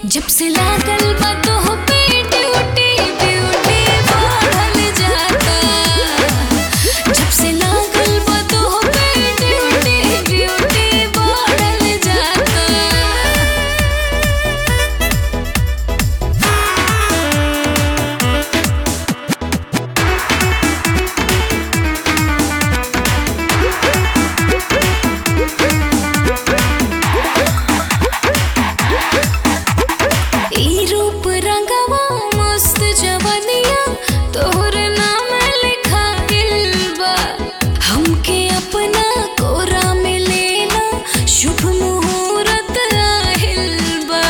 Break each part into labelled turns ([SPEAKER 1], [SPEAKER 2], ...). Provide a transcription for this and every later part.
[SPEAKER 1] जब से लागल बा तोह पे ड्यूटी ब्यूटी बढ़ल जाता जब से लागल बा तोह पे ड्यूटी ब्यूटी बढ़ल जाता ई रूप रंगवा मस्त जवनिया तोहर नाम लिखाइल बा हमके अपना कोरा में लेना शुभ मुहूर्त आहिल बा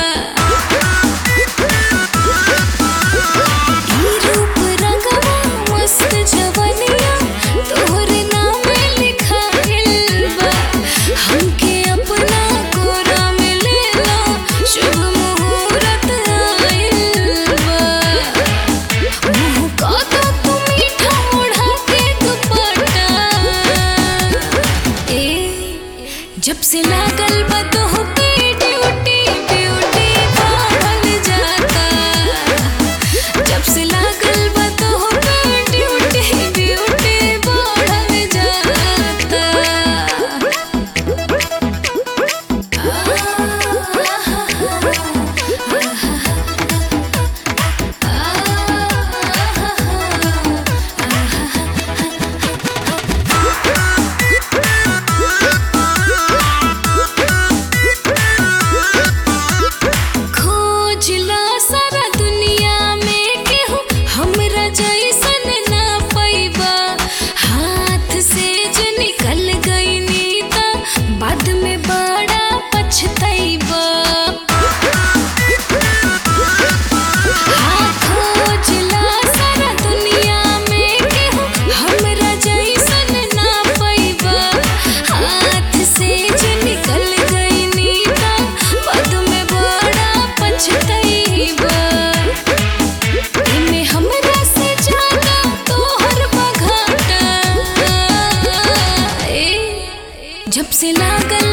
[SPEAKER 1] ई रूप रंगवा मस्त जवनिया तोहर नाम लिखाइल बा हमके अपना कोरा में लेना शुभ मुहूर्त आइल बा मुँह का तो तू मीठा ओढ़ा के दुपट्टा ए जब से लागल बा तोह पे ड्यूटी ब्यूटी बढ़ल जाता जब से लागल बा तोह पे ड्यूटी ब्यूटी बढ़ल जाता खोजला सारा दुनिया में केहू हमरा जैसन ना पैबा हाथ से जो निकल गईनी त बाद में बड़ा पछतैबा हाँ खोजला सारा दुनिया में केहू हमरा जैसन ना पैबा हाथ से जो निकल गईनी त बाद में बड़ा पछतैबा एमे हमरा से ज्यादा तोहर बघाटा ए जब से लागल